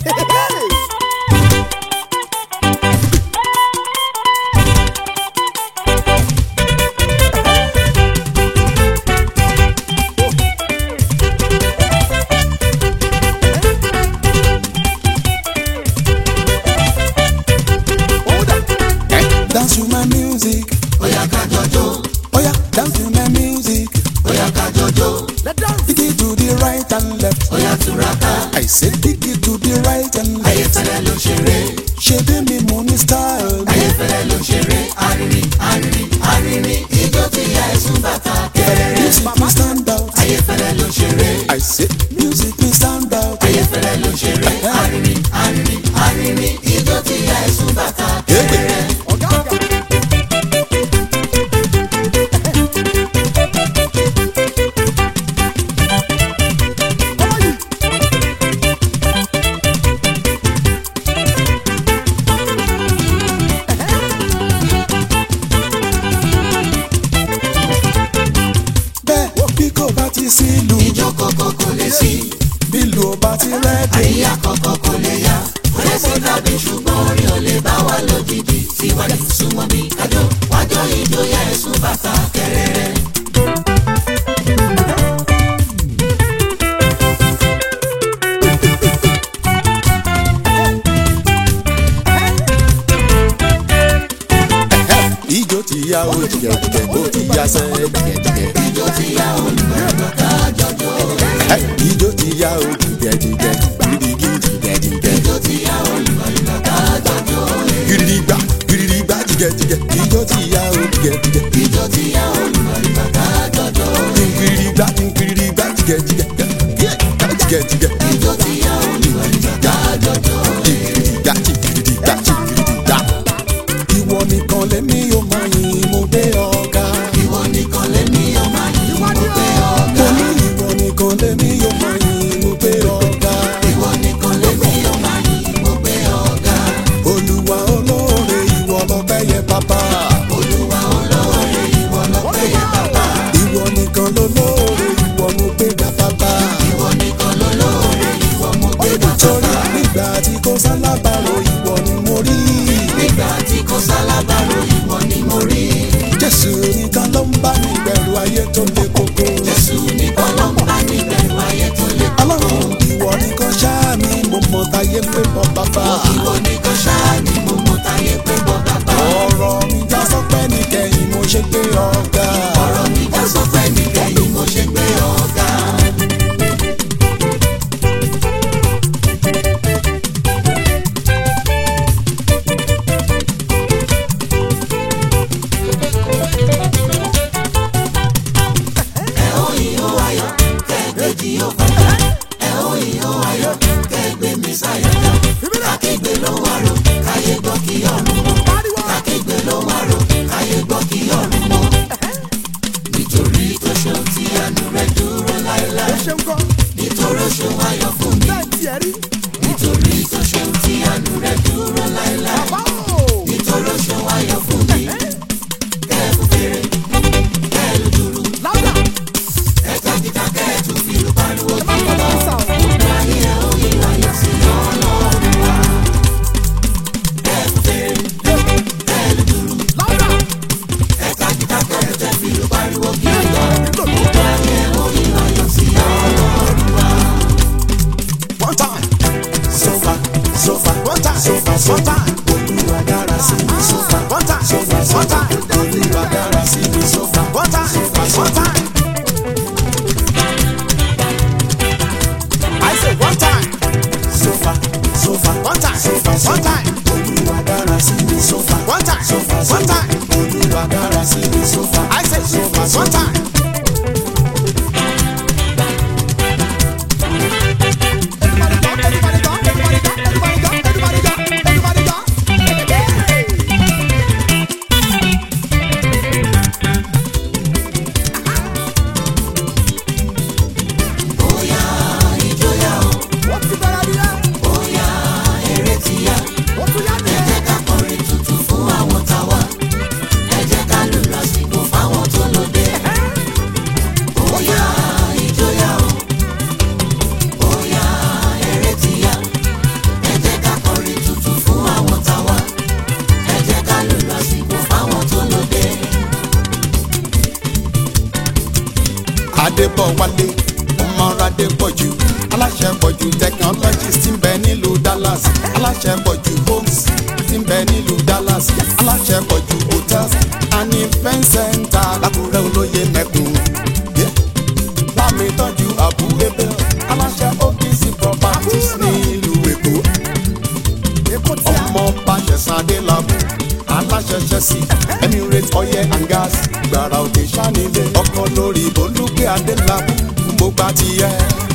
Dance to my music. Bóyá ká jọjó, Oh yeah, dance to my music. bóyá ká jọjó, Dig it to the right and left. bóyá túraká. I say dig it to the right and left. Ayéfẹ́lẹ́ ló ṣeré, Ṣé bí mi mo ní style? ayéfẹ́lẹ́ ló ṣeré. Arìnrìn, arìnrin, arìnrin, ijó tí ya ẹ̀sùn bàtà kẹrẹrẹ. Music me stand out. Ayéfẹ́lẹ́ ló ṣeré, I say music me stand out. ayéfẹ́lẹ́ ló ṣeré. Arìnrìn, arìnrin, arìnrin, ijó tí ya ẹ̀sùn bàtà kẹrẹrẹ. Bẹ́ẹ̀ bí kò bá ti sí ìlú, Ijó kọ̀kọ̀ kò lè sí, bí ìlú ò bá ti rẹ́dì. àríyá kọ̀kọ̀ kò lè yá. Kò lè sí tàbí ṣùgbọ́n orin ò lè bá wa lójijì. Tiwájú súnmọ́ mi kájọ, wájọ ijó ya ẹ̀sùn bàtà kẹrẹrẹ. Ijó ti ya o jìgẹ̀ jìgẹ̀, ó ti ya sẹ́ jìgẹ̀ jìgẹ̀. Ijó tí ya olùgbàgbọ́ ká jọjó. Hey, Ijó ti ya o jìgẹ̀ jìgẹ̀, gidigidi jìgẹ̀ jìgẹ̀. Ijó tí ya olùgbàgbọ́ ká jọjó. Gidigba gidigba jìgẹ̀ jìgẹ̀, ijó ti ya o jìgẹ̀ jìgẹ̀. Ijó tí ya olùgbàgbọ́ ká jọjó. Gidigba gidigba jìgẹ̀ jìgẹ̀, jìgẹ̀ jìgẹ̀. Ijó tí ya olùgbàgbọ́ ká jọjó. Gidigba gidigba gidigba. Ìwọ nìkan lèmi yóò máa yìn mo gbé ọ̀gá. Ìwọ nìkan lèmi ọmọ yìí mo gbé ọ̀gá. Mo ní ìwọ nìkan lèmi yóò máa yìn mo gbé ọ̀gá. Ìwọ nìkan lèmi ọmọ yìí mo gbé ọ̀gá. Olúwa olóore ìwọ lọ́pẹ́ yẹ bàbá. Olúwa olóore ìwọ lọ́pẹ́ yẹ bàbá. Ìwọ nìkan lolóore ìwọ mo gbé ga bàbá. Ìwọ nìkan lolóore ìwọ mo gbé bàbá. Torí nígbà tí kò sálábàárò ìwọ ni mo rí. Nígbà tí kò sálábàárò ìwọ ni mo rí. Jésù nìkan ló ń bá mi bẹ̀rù ayé tó le koko. Jésù nìkan ló ń bá mi bẹ̀rù ayé tó le koko. Ọlọ́run ìwọ nìkan ṣáá mi mo mọ̀ táyé pé bọ́ bàbá. Ìwọ nìkan ṣáá ni mo mọ táyé pé bọ́ bàbá. Ọ̀rọ̀ mi já sọ́pẹ́ nìkẹyìn mo ṣe pé ọ̀gá. Ọ̀rọ̀ mi já sọ pé nìkẹyìn mo ṣe gbé ọ̀gá. Ẹ ó yìn ó ayọ̀, kẹ́gbẹ́jì ó fàjà. Ẹ ó yìn ó ayọ̀, kẹ́gbẹ́ mi sáyọ̀ jà. Kákégbé ló wà rò, káyé gbọ́ kí ọ̀run mọ́. Kákégbé ló wà rò, káyé gbọ́ kí ọ̀run mọ́. Nítorí tó ṣeun tí àánú rẹ̀ dúró láéláé. Nítorí ó ṣeun ayọ̀ fún mi. Nítorí tó ṣeun tí àánú rẹ̀ dúró láéláé. Nítorí ó ṣeun ayọ̀ fún mi. Kẹ́ẹ̀kú fèrè, kẹ́ẹ̀lú dúró. Ẹ̀ka kíkà kẹ́ẹ̀tù fi lù pariwo kí lọ. Gbogbo ayé ẹ̀ ó yí ayọ̀ sí ọlọ́run wa. Kẹ́ẹ̀kú fèrè, kẹ́ẹ̀lú dúró. Ẹ̀ka kíkà kẹ́ẹ̀tù fi lù pariwo kí lọ. Gbogbo ayé ẹ̀ ó yí ayọ̀ sí ọlọ́run wa. One time. So far, so far, one time, so far, so time. Olúwa dára sí mi so far. One time, so far, so time. Olúwa dára sí mi so far. One time, so far, so time. I say one time. So far, so far, one time, so far, so time. Olúwa dára sí mi so far. One time, so far, so time. Olúwa dára sí mi so far. I say so far, so time. Bóyá ìjọyà o, bóyá eré ti yá. Ẹ jẹ́ ká kọrin tuntun fún àwọn táwa. Ẹ jẹ́ ká lù lásìkò fáwọn tó lóde. bọ̀ wálé ọmọradé pọ̀jù aláṣẹ pọ̀jù technologies ti ń bẹ nílùú Dallas aláṣẹ pọ̀jù homes ti ń bẹ nílùú Dallas aláṣẹ pọ̀jù hotels and event center lákùrẹ́ olóye mẹ́kùn. Yeah. lámì tọ́jú àbú ebè aláṣẹ OPC properties nílùú Èkó ọmọ bàṣẹ̀sán adélábù aláṣẹ Chelsea Emirates oil and gas gbàrà òkè sanilé ọkọ lórí olùgbé adélábù mo gbà tiẹ̀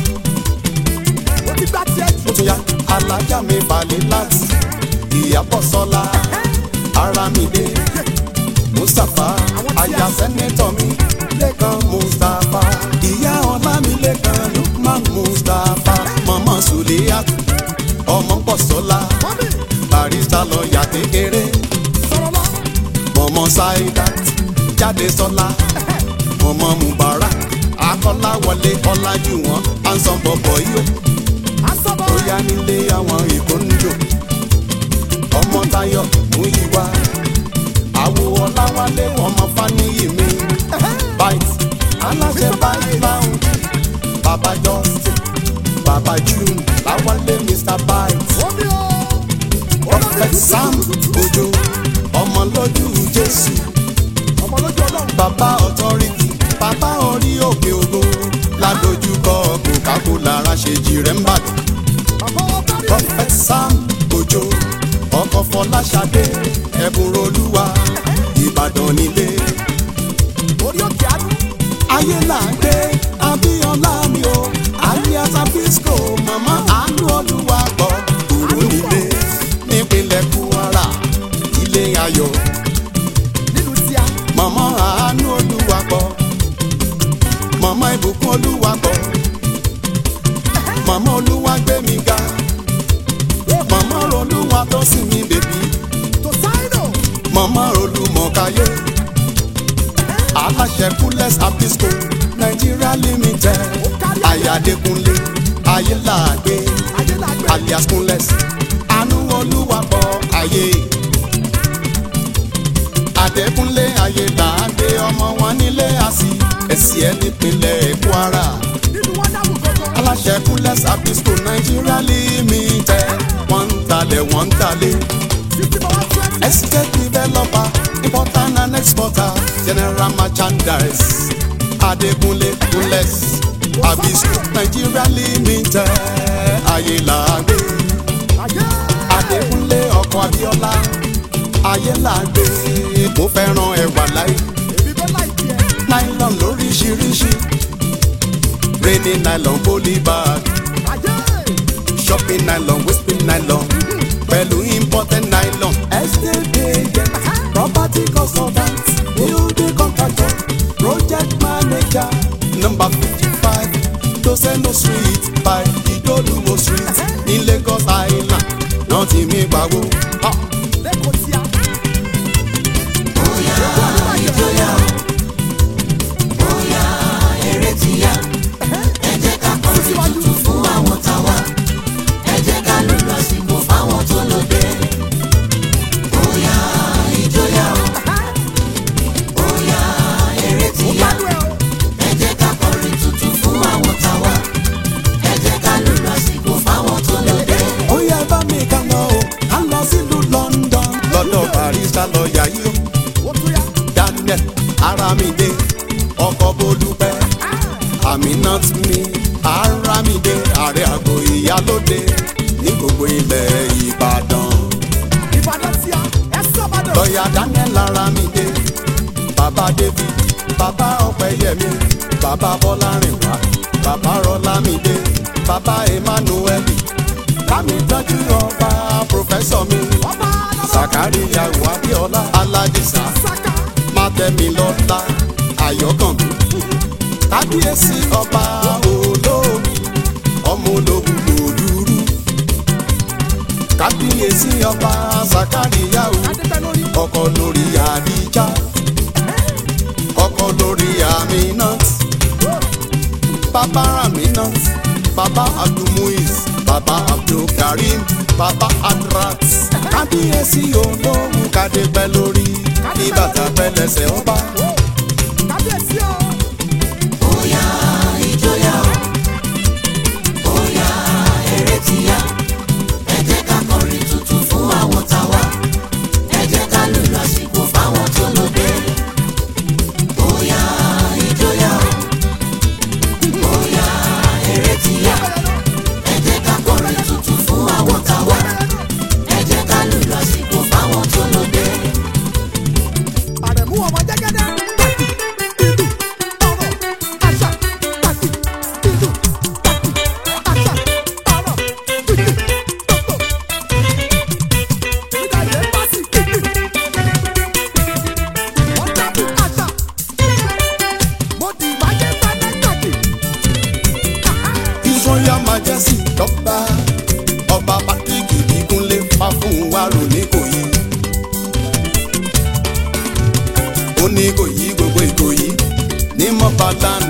ó tún yá alájà mi balẹ̀ láti ìyàbọ̀ sọ́la aramide mustapha aya sẹ́nẹ́tọ̀ mi lẹ́kan mustapha ìyá ọlámilẹ́kan lukman mustapha mọ̀mọ́ suliyat ọmọ pọ̀sọ́lá barista lọ́ọ̀yà kékeré mọ̀mọ́ saidat jáde sọ́lá mọ̀mọ́ mubarak akọ́láwọlé ọlájúwọ̀n ansan bọ̀bọ̀ yìí ó bóyá nílé àwọn èkó ń jò ọmọ Táyọ̀ Múyìwá àwo Ọláwálé ọmọ Fáníyì mi bite aláṣẹ báyìí láwùn bàbá Justin bàbá June Láwálé Mr bite prophet Sam Ojo ọmọ lójú Jésù bàbá authority bàbá orí òkè ògo ládojúkọ Coca-Cola ara ṣe jìrẹ́ ń bàdàn prophet sam ojo ọkọ fọláṣadé ẹbùn olúwa ìbàdàn nílé ayé là ń gbé abíọ́lá mi o alias abisco mama àánú olúwa gbọ́ kúrò nílé nípínlẹ̀ kwara ilé ayọ̀ mama àánú olúwa gbọ́ mama ìbùkún olúwa gbọ́ mama olúwa gbé mi ga mama olúwa tó sì mí bèbí mama olúmọ̀káyé aláṣẹ kúlẹ̀s abisco nigeria limited ayádekunlé ayélàgbé alias kúnlẹ̀s àánú olúwa pọ̀ ayé adékúnlé ayélàgbé ọmọ wọn nílé àsì ẹ̀sì ẹ̀ nípínlẹ̀ kwara aláṣẹ kúlẹ̀s abisco nigeria limited wọ́n ń talẹ̀ wọ́n ń talẹ̀ estate developer importer and exporter general merchandise adekunle kunles abisco nigeria limited ayélàgbé adekunle ọkọ abiola ayélàgbé mo fẹ́ràn ẹwà láì nylon lóríṣiríṣi rainy nylon polybag shopping nylon wisping nylon pẹ̀lú imported nylon. estate agent property consultant building contractor project manager number fifty-five doseno street by idoluwo street ní Lagos Island náà ti mí pawó. bóyá ìjọyà o bóyá eré ti yá ẹ jẹ́ ká kọrin tuntun fún àwọn táwa ẹ jẹ́ ká lùlù àsìkò fáwọn tó lóde bóyá ìjọyà o bóyá eré ti yá ẹ jẹ́ ká kọrin tuntun fún àwọn táwa ẹ jẹ́ ká lùlù àsìkò fáwọn tó lóde. ó yẹ bá mi ká lọ o ká lọ sílùú London lọ́dọ̀ barista lọ́ọ̀yà yìí o. Daniel Aramide ọkọ Bolúpẹ́ Aminat mi Aramide ààrẹ àgọ́ ìyálóde ní gbogbo ilẹ̀ Ìbàdàn. lọ́ọ̀yà Daniel Aramide bàbá David bàbá Ọpẹ́yẹmí bàbá Bọ́lárìnwá bàbá Rọlámídé bàbá Emmanuel bámi tọ́jú ọba pòfẹ́sọ̀ mi Sàkáríyà Abíọ́lá Aládìsá Mátẹ́milọ́lá Ayọ̀kànmí kábíyèsí ọba olóògùn ọmọ ológun òdúrú kábíyèsí ọba Sàkáríyà ọkọ lórí Àdíjà ọkọ lórí Aminat bàbá Aminat bàbá Abdulmuiz bàbá Abdulkarim bàbá Adrat kábíyèsí olóhùn kádé pẹ́ lórí ní bàtà pẹ́ lẹ́sẹ̀ ọba. bóyá kábíyèsí dọ́gba ọba patrick ìbíkúnlé fáfúnwárò nìkòyí ó ní ìkòyí gbogbo ìkòyí ní mọ́bàdàn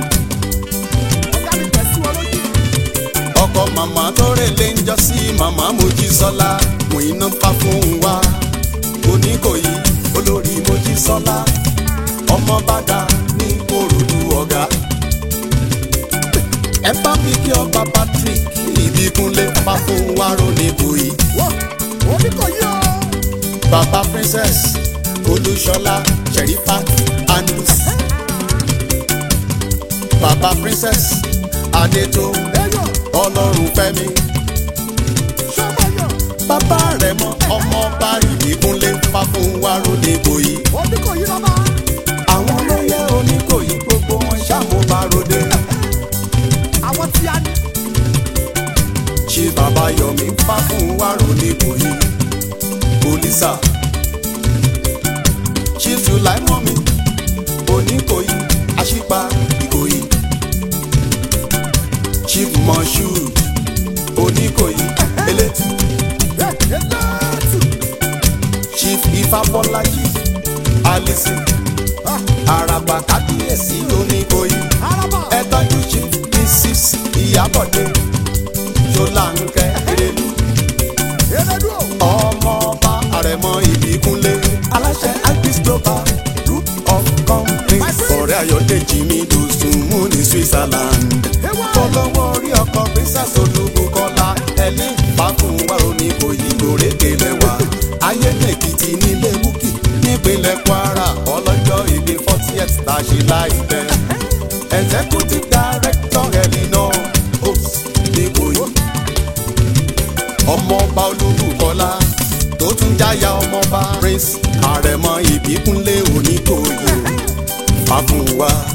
ọkọ màmá tó rèlé ń jọ sí màmá mojísọ́lá mòyínà fáfúnwá oníkòyí olórí mojísọ́lá ọmọ bàdà ní òrùlù ọ̀gá ẹ bá mi kí ọba patrick ìbíkúnlé fáfúnwárò nìkòyí bàbá princess olúṣọlá sherifat andus bàbá princess adétò ọlọ́run fẹ́mi bàbá rẹ̀ mọ ọmọ ọba ìbíkúnlé fáfúnwárò nìkòyí àwọn olóyè oníkòyí gbogbo wọn ṣàmúbaròde Àwọn tí a ní. ṣé bàbá yọmí fáfúnwárò nìkòyí polisa chief sulaimomi oníkòyí àṣìpa ìkòyí chief moshood oníkòyí elétí chief ifábọ́lájì alison araba kábíyèsí oníkòyí ẹ tọ́jú chief mrs ìyábọ̀dé ṣọláńkẹ́ erelu ọmọọba àrẹ̀mọ ìbíkúnlé aláṣẹ ibis global group of companies ọ̀rẹ́ ayọ̀dèjì mi dùsùn mú ní switzerland fọlọ́wọ́ orí ọkọ̀ princess olúbukọ́lá ẹni fàkùnwá oníkòyí lórèké lẹ́wà ayédèkìtì nílé búkì nípínlẹ̀ kwara ọlọ́jọ́ ìbí fortieth tá a ṣe láìpẹ́ executive director elinor ops nìkòyí ọmọọba olúbukọlá tó tún jáyà ọmọọba prince àrẹ̀mọ ìbíkúnlé oníkòyí fàfúnwá